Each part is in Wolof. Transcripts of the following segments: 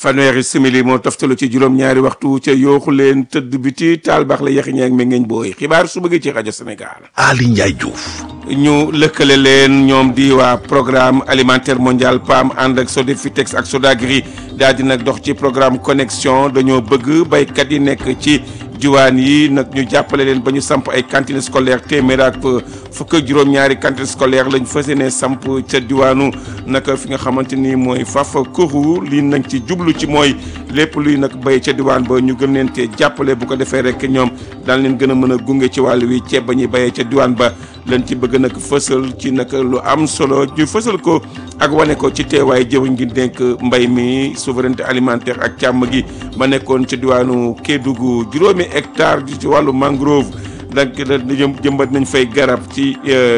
fanweeri simili moo toftalu ci juróom-ñaari waxtu ca yooxu leen tëdd biti taal baax la yaxi ñeeg mi ngeeñ booy xibaar su bëggee ci rajo Sénégal. Ali Ndiaye Diouf. ñu lëkkale leen ñoom di waa programme alimentaire mondial PAM ànd ak Sodefitex ak Sodagri daal di nag dox ci programme connexion dañoo bëgg baykat yi nekk ci diwaan yi nag ñu jàppale leen ba ñu samp ay cantine scolaire téeméer ak fukk ak juróom-ñaari cantine scolaire lañ fas yéene samp ca diwaanu naka fi nga xamante ni mooy Fafa Kourou lii nañ ci jublu ci mooy lépp luy nag bay ca diwaan ba ñu gën leen te jàppale bu ko defee rek ñoom daan leen gën a mën a gunge ci wàll wi ceeb ba ñuy bayee ca diwaan ba leen ci bëgg nag fësal ci nag lu am solo ñu fësal ko ak wane ko ci teewaay jëwriñ gi dénk mbay mi souveraineté alimentaire ak càmm gi ma nekkoon ci diwaanu Kédougou juróomi hectare ci wàllu mangrove donc jëmbat nañ fay garab ci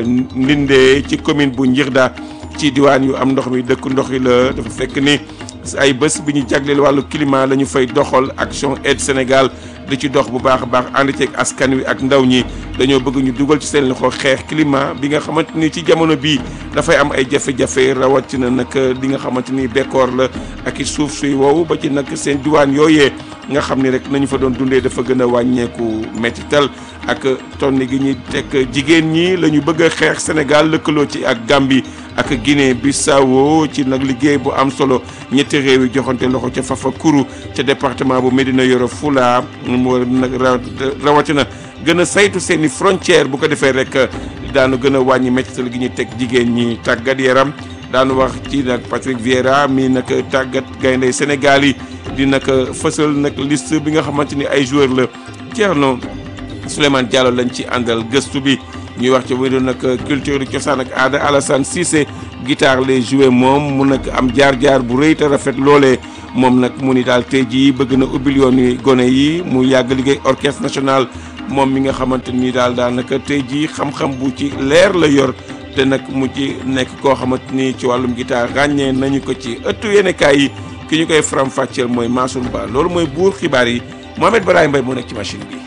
Ndinde ci commune bu Njirda ci diwaan yu am ndox mi dëkk ndox yi la dafa fekk ni ay bés bi ñu jagleel wàllu climat la ñu fay doxal action aide Sénégal di ci dox bu baax a baax ànd ceeg askan wi ak ndaw ñi dañoo bëgg ñu dugal ci seen loxo xeex climat bi nga xamante ni ci jamono bii dafay am ay jafe-jafe rawatina nag li nga xamante ni bekkoor la ak i suuf suy wow ba ci nag seen diwaan yooyee nga xam ni rek nañu fa doon dundee dafa gën a wàññeeku mettital ak tonni gi ñuy teg jigéen ñi la ñu bëgg a xeex Sénégal lëkkaloo ci ak Gambie ak Guinée Bissau ci nag liggéey bu am solo ñetti réew yi joxante loxo ca Fafa Kourou ca département bu Médina Yoro Fula mu war nag rawatina gën a saytu seen i frontière bu ko defee rek daanu gën a wàññi mettital gi ñuy teg jigéen ñi tàggat yaram daanu wax ci nag Patrick Vieira mi nag tàggat gaynde Sénégal yi di nag fësal nag liste bi nga xamante ni ay joueur la Thierno Souleymane Diallo lañ ci àndal gëstu bi ñuy wax ci wéru nag culture du cosaan ak aada Alassane Cissé guitare lay joué moom mu nag am jaar-jaar bu rëy te rafet loolee moom nag mu ni daal tey jii bëgg na ubbil yoon yi gone yi mu yàgg liggéey orchestre national moom mi nga xamante ni daal daanaka tey jii xam-xam bu ci leer la yor te nag mu ci nekk koo xamante ni ci wàllum guitare ràññee nañu ko ci ëttu yéenekaay yi ki ñu koy faram-fàcceel mooy Mansour Ba loolu mooy buur xibaar yi Mohamed Baraye Mbaye moo nekk ci machine bi.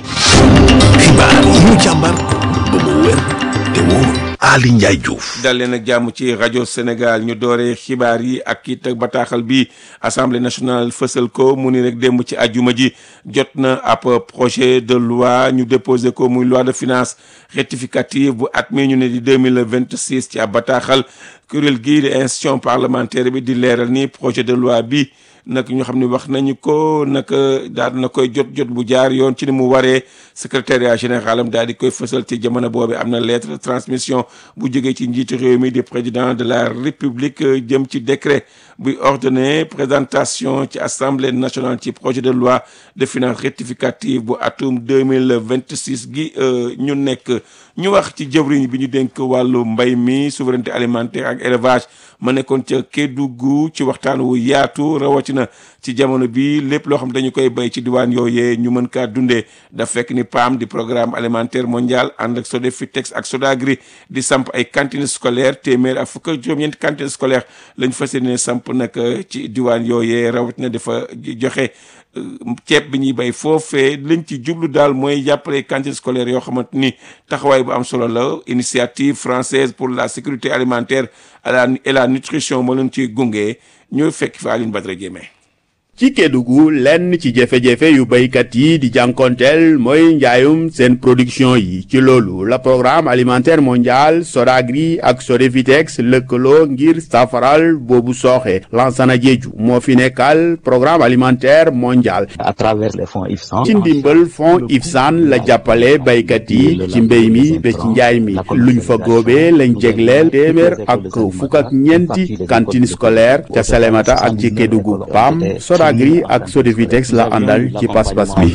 xibaar yi ñu càmbar ba mu wér te wóor Ali Ndiaye Diouf. dal leen ak jàmm ci rajo Sénégal ñu dooree xibaar yi ak it ak bataaxal bi assemblée nationale fësal ko mu ni rek démb ci ajuma ji jot na ab projet de loi ñu déposé ko muy loi de finance rectificative bu at mi ñu ne di deux mille vingt six ci ab bataaxal kuréel gii di institution parlementaire bi di leeral ni projet de loi bi. nag ñu xam ne wax nañu ko nag daal na koy jot jot bu jaar yoon ci ni mu waree secrétariat général am daal di koy fësal ci jamono boobu am na lettre de transmission bu jógee ci njiitu réew mi di président de la république jëm ci décret buy ordonné présentation ci assemblée nationale ci projet de loi de finances rectificative bu atum deux mille vingt six gi ñu nekk ñu wax ci jëwriñ bi ñu dénk wàllu mbay mi souveraineté alimentaire ak élevage ma nekkoon ca Kédougou ci waxtaan wu yaatu rawatina ci jamono bi lépp loo xam dañu koy bay ci diwaan yooyee ñu mën kaa dundee daf fekk ni PAM di programme alimentaire mondial ànd ak Sodefitex ak Sodagri di samp ay cantines scolaires téeméer ak fukk ak juróom-ñeenti cantines scolaires lañ fas yéene samp nag ci diwaan yooyee rawatina dafa joxe ceeb bi ñuy bay foofee lañ ci jublu daal mooy jàppale cantines scolaires yoo xamante ni taxawaay bu am solo la initiative française pour la sécurité alimentaire et la nutrition moo leen ciy gunge ñu fekk fa Aline Badara Diémé ci Kédougou lenn ci jafe-jafe yu béykat yi di jànkonteel mooy njaayum seen production yi ci loolu la programme alimentaire mondial Sodagri ak Sodefitex lëkkaloo ngir safaral boobu sooxe Lansana Diédhiou moo fi nekkal programme alimentaire mondial à travers les fonds IFSAN ci ndimbal fonds IFSAN la jàppale béykat yi ci mbéy mi ba ci njaay mi luñ fa góobee lañ jégleel téeméer ak fukk ak ñeenti cantine scolaire ca Salémata ak ci Kédougou PAM Sodagri ak Sodefitex la àndal ci pas-pas bi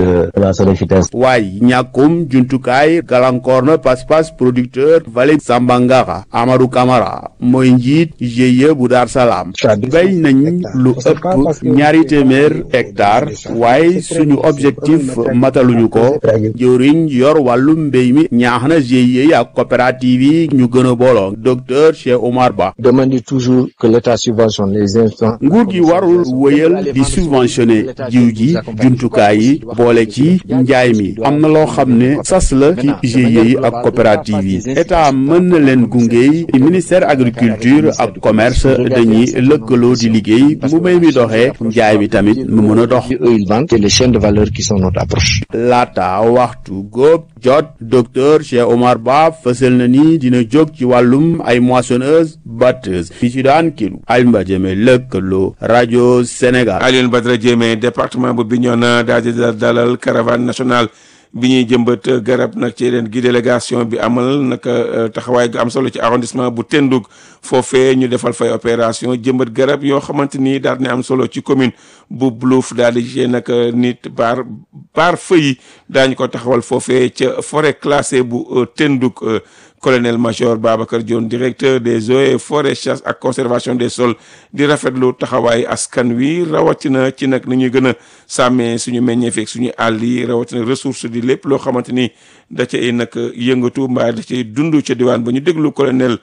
waaye ñàkkum jumtukaay gàllankoor na pas-pas producteur Valet Sambangara Amadou Camara mooy njiit GIE bu Dar Salaam béy nañ lu ëpp ñaari téeméer hectare waaye suñu objectif mataluñu ko jëwriñ yor wàllu mbéy mi ñaax na GIE yi ak coopérative yi ñu gën a booloo docteur Cheikh Omar Ba demande toujours que l'État subventionne les instants nguur gi warul wëyal di subventionné jiw ji jumtukaay yi boole ci njaay mi am na loo xam ne sas la ci GIE yi ak coopérative yi état mën na leen gunge ministère agriculture ak commerce dañuy lëkkaloo di liggéey mu may mi doxee njaay mi tamit mu mën a dox. ils vendent c'est les chaînes de valeur qui sont notre approche. laata waxtu góob jot docteur Cheikh Omar Ba fësal na ni dina jóg ci wàllum ay moissonneuse batteuse fi ci daan kilu Alioune Jëme lëkkaloo rajo Sénégal. Alioune Badara Diémé département bu Bignona daal di dalal caravane nationale bi ñuy jëmbat garab nag ci leen gi délégation bi amal naka taxawaay gu am solo ci arrondissement bu Tendug foofee ñu defal fay opération jëmbat garab yoo xamante ni daal di am solo ci commune bu Blouf daal di ci nag nit baar baar fëyi daañu ko taxawal foofee ca forêt classée bu Tendug colonel major Babacar Dione directeur des eaux et forêts chasse ak conservation des sols di rafetlu taxawaay askan wi rawatina ci nag ni ñuy gën a sàmmee suñu meññeef ak suñu àll yi rawatina ressource di lépp loo xamante ni da cay nag yëngatu mbaa da cay dund ca diwaan ba ñu déglu colonel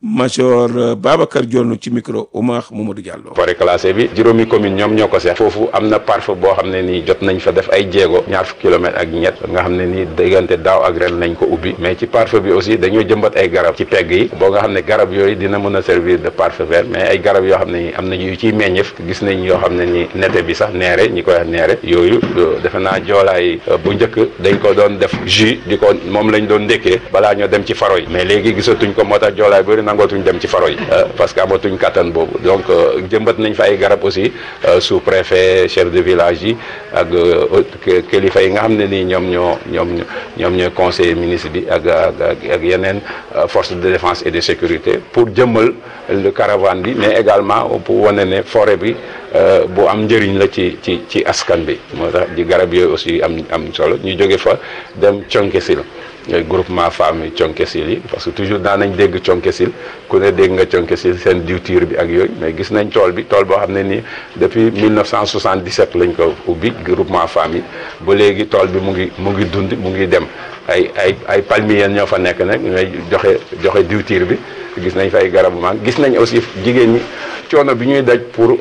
major Babacar Dione ci micro Oumar Mamadou Diallo. forêt classée bi juróomi commune ñoom ñoo ko seex foofu am na parfum boo xam ne nii jot nañ fa def ay jéego ñaar fukki kilomètres ak ñett nga xam ne nii diggante daaw ak ren lañ ko ubbi mais ci parfum bi aussi dañoo jëmbat ay garab ci pegg yi boo nga xam ne garab yooyu dina mën a servir de parfum vert mais ay garab yoo xam ne nii am na yu ciy meññeef gis nañ yoo xam ne nii nette bi sax neere ñi koy wax neere yooyu defe naa joolaay bu njëkk dañ ko doon def jus di ko moom lañ doon ndékkee balaa ñoo dem ci faro yi mais léegi gisatuñ ko moo tax joolaay bëri nangootuñ dem ci faro yi parce que amatuñ kattan boobu donc jëmbat nañ fa ay garab aussi sous préfet chef de village yi ak kilifa yi nga xam ne nii ñoom ñoo ñoom ñoom ñooy conseiller ministre bi ak ak ak yeneen force de défense et de sécurité pour jëmmal le caravane bi mais également pour wane ne forêt bi bu am njëriñ la ci ci ci askan bi moo tax di garab yooyu aussi am am solo ñu jóge fa dem Thionkesil groupement femmes yi Thionkesil yi parce que toujours daan nañ dégg Thionkesil ku ne dégg nga Thionkesil seen diwtiir bi ak yooyu mais gis nañ tool bi tool boo xam ne nii depuis 1977 lañ ko ubbi groupement femmes yi ba léegi tool bi mu ngi mu ngi dund mu ngi dem ay ay ay palmiers ñoo fa nekk nag ñooy joxe joxe diwtiir bi gis nañ fa ay garabu maan gis nañ aussi jigéen ñi coono bi ñuy daj pour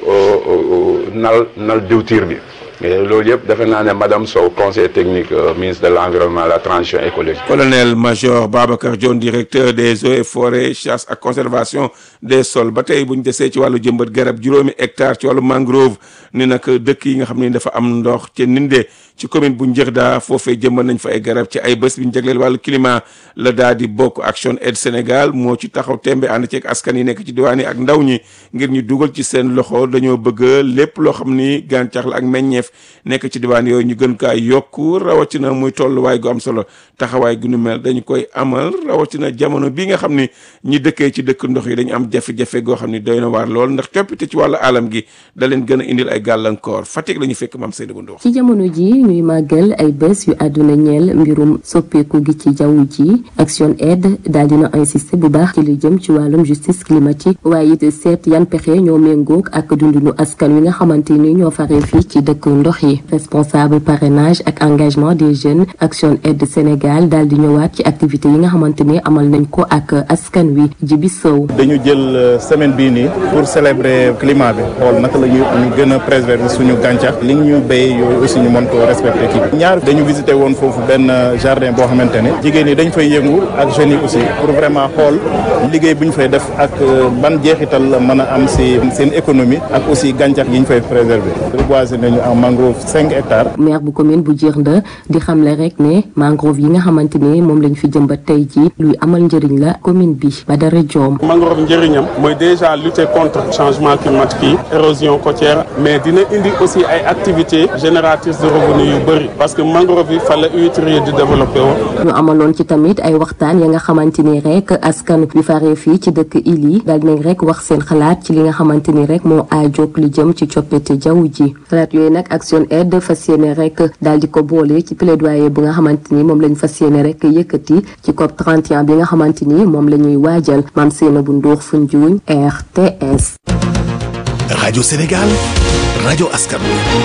nal nal diwtiir bi loolu yëpp defe naa ne madame Sow conseil technique ministre de l' environnement la transition écologique. colonel major Babacar Dione directeur des eaux et forêts chasse ak conservation des sols ba tey bu ñu desee ci wàllu jëmbat garab juróomi hectare ci wàllu mangrove ni nag dëkk yi nga xam ne dafa am ndox ca Ninde ci commune bu Njërda foofee jëmbat nañ fa ay garab ci ay bés bi ñu jagleel wàllu climat la daal di bokk Action Aid Sénégal moo ci taxaw tembe ànd ceeg askan yi nekk ci diwaan yi ak ndaw ñi ngir ñu dugal ci seen loxo dañoo bëgg lépp loo xam ni gàncax la ak meññeef nekk ci diwaan yooyu ñu gën kaa yokku rawatina muy tolluwaay gu am solo taxawaay gu nu mel dañu koy amal rawatina jamono bi nga xam ni ñi dëkkee ci dëkk ndox yi dañu am jafe-jafe goo xam ni doy na waar lool ndax coppite ci wàllu alam gi da leen gën a indil ay gàllankoor Fatick la ñu fekk maam Seydou Ndour ci jamono ji ñuy màggal ay bés yu àdduna ñeel mbirum soppeeku gi ci jaww ji Action Aid daal dina insister bu baax ci li jëm ci wàllum justice climatique waaye it seet yan pexe ñoo méngoog ak dundunu askan wi nga xamante ni ñoo faree fii ci dëkk ndox yi responsable parrainage ak engagement des jeunes Action Aid Sénégal daal di ñëwaat ci activités yi nga xamante ni amal nañ ko ak askan wi Jibi Sow dañu jël semaine bii nii pour célébrer climat bi xool naka la ñu ñu gën a préserver suñu gàncax li ñu béy yooyu aussi ñu mën ko respecter kii ñaar dañu visité woon foofu benn jardin boo xamante ne jigéen ñi dañ fay yëngu ak jeunes yi aussi pour vraiment xool liggéey bu ñu fay def ak ban jeexital la mën a am si seen économie ak aussi gàncax yi ñu fay préserver reboiser nañu en mangrove cinq hectares. maire bu commune bu Djirnda di xamle rek ne mangrove yi nga xamante ne moom lañ fi jëmbat tey jii luy amal njëriñ la commune bi Badara Diom. mangrove njëriñam mooy déjà lutter contre changement climatique yi érosion côtière mais dina indi aussi ay activités génératrices de revenus yu bëri parce que mangrove yi fa la huîtrier di développé woon. ñu amaloon ci tamit ay waxtaan ya nga xamante ni rek askan bi faree fii ci dëkk il yi daal dinañ rek wax seen xalaat ci li nga xamante ni rek moo aajoog li jëm ci coppite jaww ji xalaat yooyu nag Action Aid fas yéene rek daal di ko boole ci plaidoyer bu nga xamante ni moom lañ fas yéene rek yëkkati ci COP 31 bi nga xamante ni moom la ñuy waajal maam Seyna bu Ndour Foundiougne RTS. rajo Sénégal rajo askan wi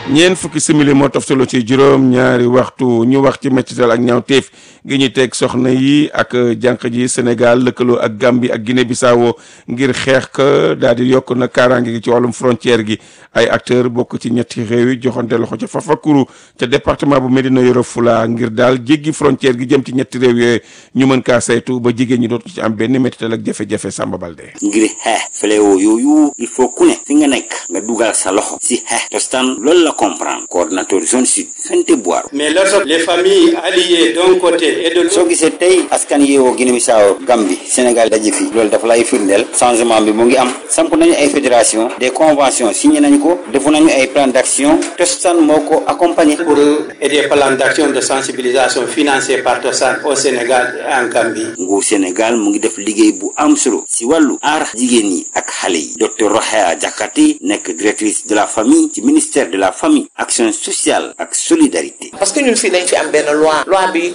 ñeent fukki simili moo toftaloo ci juróom ñaari waxtu ñu wax ci mettital ak ñaawteef gi ñu teg soxna yi ak jànq ji Sénégal lëkkaloo ak Gambie ak Guinée Bissau ngir xeex ka daal di yokk na kaaraange gi ci wàllum frontière gi ay acteur bokk ci ñetti réew yi joxante loxo ca Fafakuru ca département bu Médina Yoro Fula ngir daal jéggi frontière gi jëm ci ñetti réew yooyu ñu mën kaa saytu ba jigéen ñi dootu ci am benn mettital ak jafe-jafe Samba Balde. ngir xeex fléau yooyu il faut ku ne fi nga nekk nga dugal sa loxo si xeex tostan loolu la comprendre coordinateur zone sud Fente Boiro mais lorsque les familles alliées d'un côté et de l'autre soo gisee tey askan yeewoo Guinée Bissau Gambie Sénégal daje fi loolu dafa lay firndeel changement bi mu ngi am samp nañu ay fédération des conventions signé nañu ko defu nañu ay plan d'action tostan moo ko accompagné pour aider plan d'action de sensibilisation financé par Tostan au Sénégal et en Gambie nguur Sénégal mu ngi def liggéey bu am solo si wàllu aar jigéen ñi ak xale yi docteur Rohaya Diakhaté nekk directrice de la famille ci ministère de la famille action sociale ak solidarité parce que ñun fii dañ fi am benn loi loi bi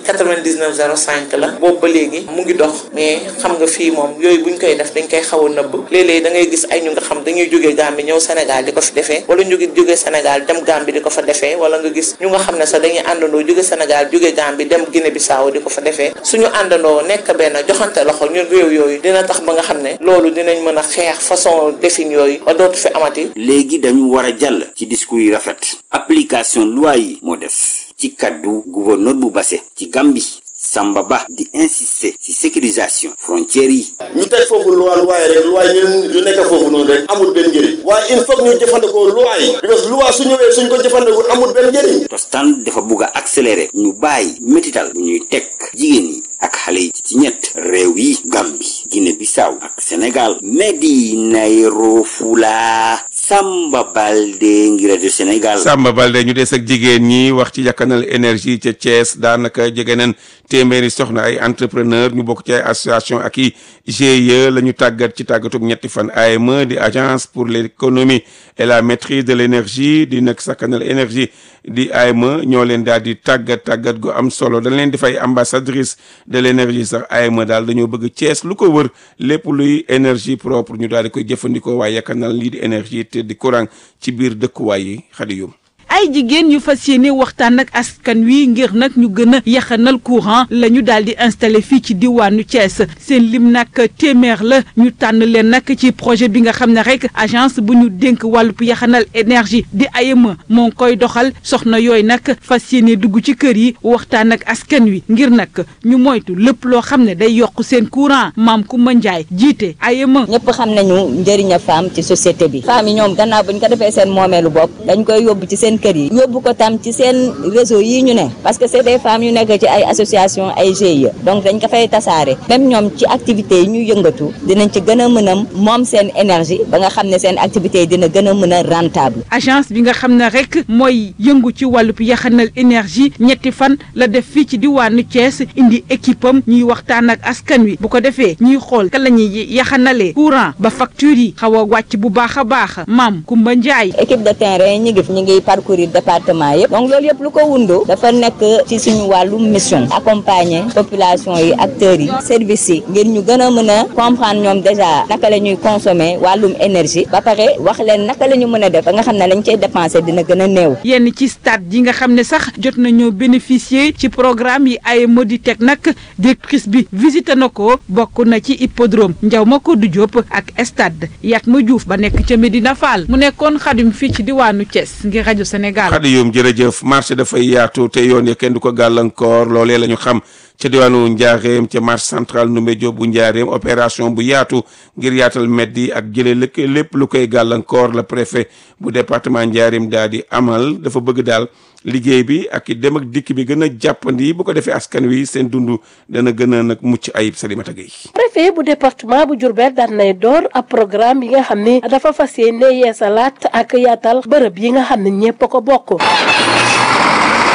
9905 la boobu ba léegi mu ngi dox mais xam nga fii moom yooyu buñ koy def dañ koy xaw a nëbb léeg-léeg da ngay gis ay ñu nga xam dañuy jógee Gambie ñëw Sénégal di ko fi defee wala ñu ngi jógee Sénégal dem Gambie di ko fa defee wala nga gis ñu nga xam ne sax dañuy àndandoo jóge Sénégal jóge Gambie dem Guinée Bissau di ko fa defee suñu àndandoo nekk benn joxante loxo ñun réew yooyu dina tax ba nga xam ne loolu dinañ mën a xeex façon defin yooyu ba dootu fi amati léegi dañu war a jàll ci discours yi rafet application loi yi moo des ci kaddu gouverneur bu Basse ci Gambie Samba Ba di insister ci sécurisation frontières yi ñu teg foofu loi loi yi rek loi yi ñu nekk foofu noonu rek amul benn njëriñ waaye il faut ñu jëfandikoo loi yi parce que loi su ñëwee suñ ko jëfandikoo amul benn njëriñ Tostan dafa bugg a accélérer ñu bàyyi métital bu ñuy teg jigéen yi ak xale yi ci ñett réew yi Gambie Guinée Bissau ak Sénégal Medina Yoro Fula Samba Balde ngir rajo Sénégal Samba Balde ñu des ak jigéen ñi wax ci yakkanal énergie ca Thiès daanaka jege neen téeméeri soxna ay entrepreneur ñu bokk ci ay association ak i GIE la ñu tàggat ci tàggatug ñetti fan AME di agence pour l'économie et la maîtrise de l'énergie di nag sakkanal énergie di AME ñoo leen daal di tàggat tàggat gu am solo dañ leen di fay ambassadrice de l'énergie sax AME daal dañoo bëgg Thiès lu ko wër lépp luy énergie propre ñu daal di koy jëfandikoo waaye yakkanal lii di énergie te di courant ci biir dëkkuwaay yi xadi yum ay jigéen yu fas yéene waxtaan ak askan wi ngir nag ñu gën a yaxanal courant la ñu daal di installé fii ci diwaanu Thiès seen lim nag téeméer la ñu tànn leen nag ci projet bi nga xam ne rek agence bu ñu dénk wàllub yaxanal énergie di AEME moo ngi koy doxal soxna yooyu nag fas yéene dugg ci kër yi waxtaan ak askan wi ngir nag ñu moytu lépp loo xam ne day yokk seen courant maam Koumba Ndiaye jiite AEME. ñëpp xam nañu njëriñ a femme ci société bi femme yi ñoom gannaaw bu ñu ko defee seen moomeelu bopp dañ koy yóbbu ci seen kër yi yóbbu ko tam ci seen réseau yi ñu ne parce que c'est des femmes yu nekk ci ay association ay GIE donc dañ ko fay tasaare même ñoom ci activités yi ñu yëngatu dinañ ci gën a mën a moom seen énergie ba nga xam ne seen activités yi dina gën a mën a rentable agence bi nga xam ne rek mooy yëngu ci wàllub yaxanal énergie ñetti fan la def fii ci diwaanu Thiès indi équipe am ñuy waxtaan ak askan wi bu ko defee ñuy xool ka la ñuy yaxanalee courant ba facture yi xaw a wàcc bu baax a baax maam Koumba Ndiaye équipe de terrain ñi ngi fi ñi ngi parcourir département yëpp donc loolu yëpp lu ko wundoo dafa nekk ci suñu wàllu mission accompagner population yi acteurs yi services yi ngir ñu gën a mën a comprendre ñoom déjà naka la ñuy consommer wàllum énergie ba pare wax leen naka la ñu mën a def ba nga xam ne lañ cey dépenser dina gën a néew yenn ci stade yi nga xam ne sax jot nañoo bénéficier ci programme yi ay modi teg nag directrice bi visité na ko bokk na ci hippodrome Ndiaw Macodou Diop ak stade Yatma Diouf ba nekk ca Medina Fall mu nekkoon xadim fii ci diwaanu Thiès ngir rajo Sénégal xadi yoom jërëjëf marché dafay yaatu te yoon ya kenn du ko gàllankoor loolee la ñu xam ca diwaanu Njaareem ca marché central Ndoumbé Diop bu Njaareem opération bu yaatu ngir yaatal meddi ak jëlee lëkk lépp lu koy gàllankoor la préfet bu département Njaareem daal di amal dafa bëgg daal liggéey bi ak dem ak dikk bi gën a jàppandi bu ko defee askan wi seen dund dana gën a nag mucc ayib Salimata Gueye préfet bu département bu Diourbel daan nay door ab programme yi nga xam ne dafa fas yéene yeesalaat ak yaatal bërëb yi nga xam ne ñépp a ko bokk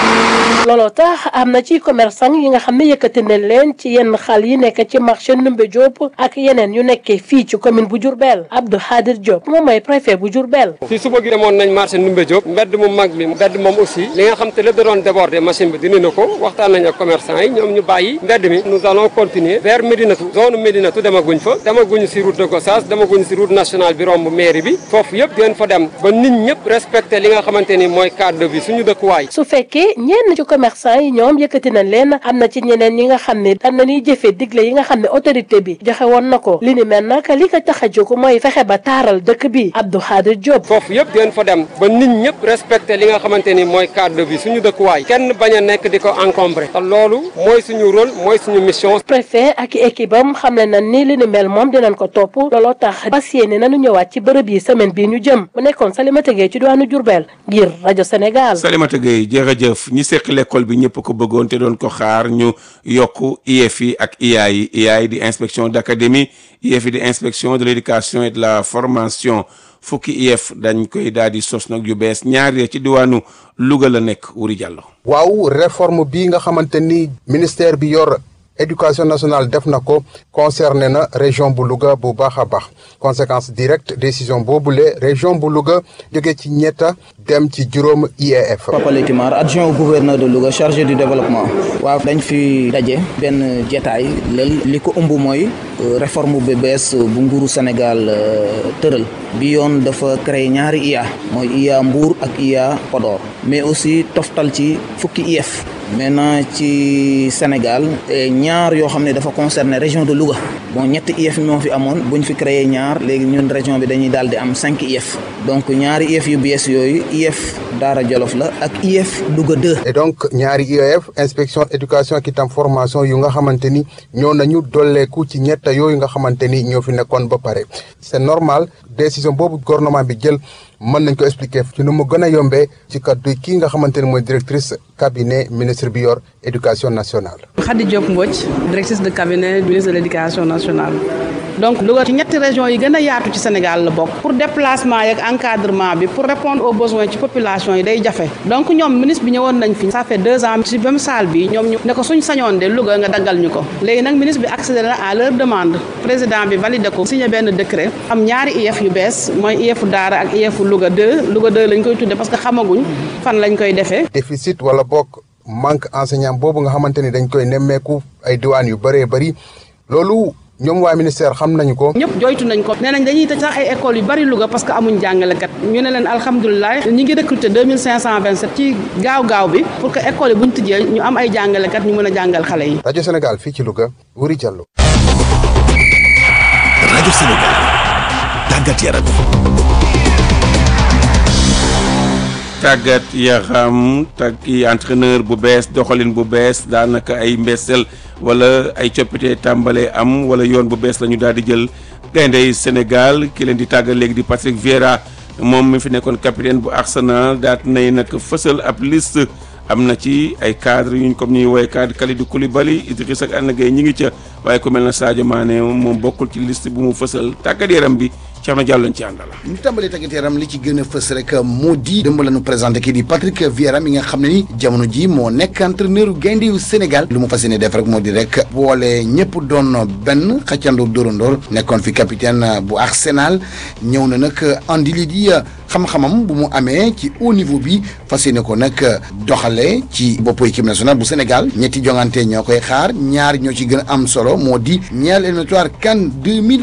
looloo tax am na ci commerçant yi nga xam ne yëkkati nañ leen ci yenn xal yi nekk ci marché Ndoumbé Diop ak yeneen yu nekkee fii ci commune bu Diourbel Abdou Khadir Diop moom mooy préfet bu Diourbel. fii suba gi demoon nañ marché Ndoumbé Diop mbedd mu mag mi mbedd moom aussi li nga xam te lépp da doon déborder machine bi dindi na ko waxtaan nañ ak commerçant yi ñoom ñu bàyyi mbedd mi nous allons continuer vers Médinatu zone Médinatu demaguñ fa demaguñ si route de Gossas demaguñ si route nationale bi romb mairie bi foofu yëpp dinañ fa dem ba nit ñëpp respecté li nga xamante ni mooy cadre de vie suñu dëkkuwaay. su fekkee ñenn ci commerçant yi ñoom yëkkati nañ leen am na ci ñeneen ñi nga xam ne am na ñuy jëfee digle yi nga xam ne autorité bi joxe woon na ko li ni mel nag li ko tax a jóg mooy fexe ba taaral dëkk bi Abdou Khadir Diop. foofu yëpp dinañ fa dem ba nit ñëpp respecté li nga xamante ni mooy cadre de vie suñu dëkkuwaay kenn bañ a nekk di ko encombré te loolu mooy suñu rôle mooy suñu mission. préfet ak équipe am xam ne na ni li ni mel moom dinañ ko topp looloo tax fas yéene nañu ñëwaat ci bërëb yi semaine bii ñu jëm mu nekkoon Salimata Gueye ci diwaanu Diourbel ngir rajo Sénégal. Salimata Gueye jërëjëf ñi seq l'école bi ñëpp ko bëggoon te doon ko xaar ñu yokk IEF yi ak IA yi IA yi di inspection d'académie IEF yi di inspection de l'éducation et de la formation fukki IEF dañ koy daal di sos nag yu bees ñaar ci diwaanu Louga la nekk Wuri Diallo. waaw réforme bi nga xamante ni ministère bi yor éducation nationale def na ko concerné na région bu Louga bu baax a baax conséquence directe décision boobule région bu Louga jóge ci ñetta dem ci juróom IEF. Papa Letimar adjoint au gouverneur de Louga chargé du développement. waaw dañ fi daje benn jetaay lël li ko ëmb mooy réforme bu bees bu nguuru Sénégal tëral bi yoon dafa créer ñaari IA mooy IA Mbour ak IA Podor mais aussi toftal ci fukki IEF. maintenant ci Sénégal ñaar yoo xam ne dafa concerner région de Louga bon ñetti IEF moo fi amoon buñ fi créé ñaar léegi ñun région bi dañuy daal di am cinq IEF donc ñaari IEF yu bees yooyu IEF Daara Jolof la ak IEF Louga 2. et donc ñaari IEF inspection éducation ak itam formation yu nga xamante ni ñoo nañu dolleeku ci ñetta yooyu nga xamante ni ñoo fi nekkoon ba pare c'est normal décision boobu gouvernement bi jël. mën nañ ko expliquer ci nu mu gën a yombee ci kaddu kii nga xamante ne mooy directrice cabinet ministre bi yor éducation nationale. Khady Diop Mbodj directrice de cabinet ministre de l'éducation nationale. donc Louga ci ñetti régions yi gën a yaatu ci Sénégal la bokk pour déplacement yeeg encadrement bi pour répondre aux besoins ci population yi day jafe donc ñoom ministre bi ñëwoon nañ fi ça fait deux ans ci même salle bi ñoom ñu ne ko suñ sañoon de Louga nga daggal ñu ko léegi nag ministre bi accédé na à leur demande président bi validé ko signé benn décret am ñaari IEF yu bees mooy IEF Daara ak IEF Louga 2 Louga 2 lañ koy tudde parce que xamaguñ fan lañ koy defee déficit wala bokk manque enseignant boobu nga xamante ni dañ koy nemmeeku ay diwaan yu bëree bëri loolu ñoom waa ministère xam nañu ko. ñëpp joytu nañ ko nee nañ dañuy tëj sax ay écoles yu bari Louga parce que amuñ jàngalekat ñu ne leen alhamdulilah ñi ngi recruter 2527 ci gaaw gaaw bi pour que école yi buñ tijjee ñu am ay jàngalekat ñu mën a jàngal xale yi. rajo Sénégal fii ci Louga Wuri Diallo. rajo Sénégal tàggat yaram. tàggat yaram tag i entraîneur bu bees doxalin bu bees daanaka ay mbesel wala ay coppite tàmbale am wala yoon bu bees la ñu daal di jël gayndey Sénégal ki leen di tàggat léegi di Patrick Vieira moom mi fi nekkoon capitaine bu Arsenal daat nay nag fësal ab liste am na ci ay cadre yuñ comme ñuy woowee cadre Kalidou Koulibaly Idrissa ak Gana Gueye ñi ngi ca waaye ku mel na Sadio Mané moom bokkul ci liste bu mu fësal tàggat yaram bi Thierno Diallo lañ ci àndal. ñu tàmbalee tàggat yaram li ci gën a fës rek moo di dëmb la ñu présenté kii di Patrick Vieira mi nga xam ne ni jamono ji moo nekk entraîneur gaynde yu Sénégal lu mu fas yéene def rek moo di rek boole ñëpp doon benn xàccandoor dóorandoor nekkoon fi capitaine bu Arsenal ñëw na nag andi li di xam-xamam bu mu amee ci haut niveau bi fas yéene ko nag doxale ci boppu équipe nationale bu Sénégal ñetti jongante ñoo koy xaar ñaar ñoo ci gën a am solo moo di ñaar éliminatoire CAN 2000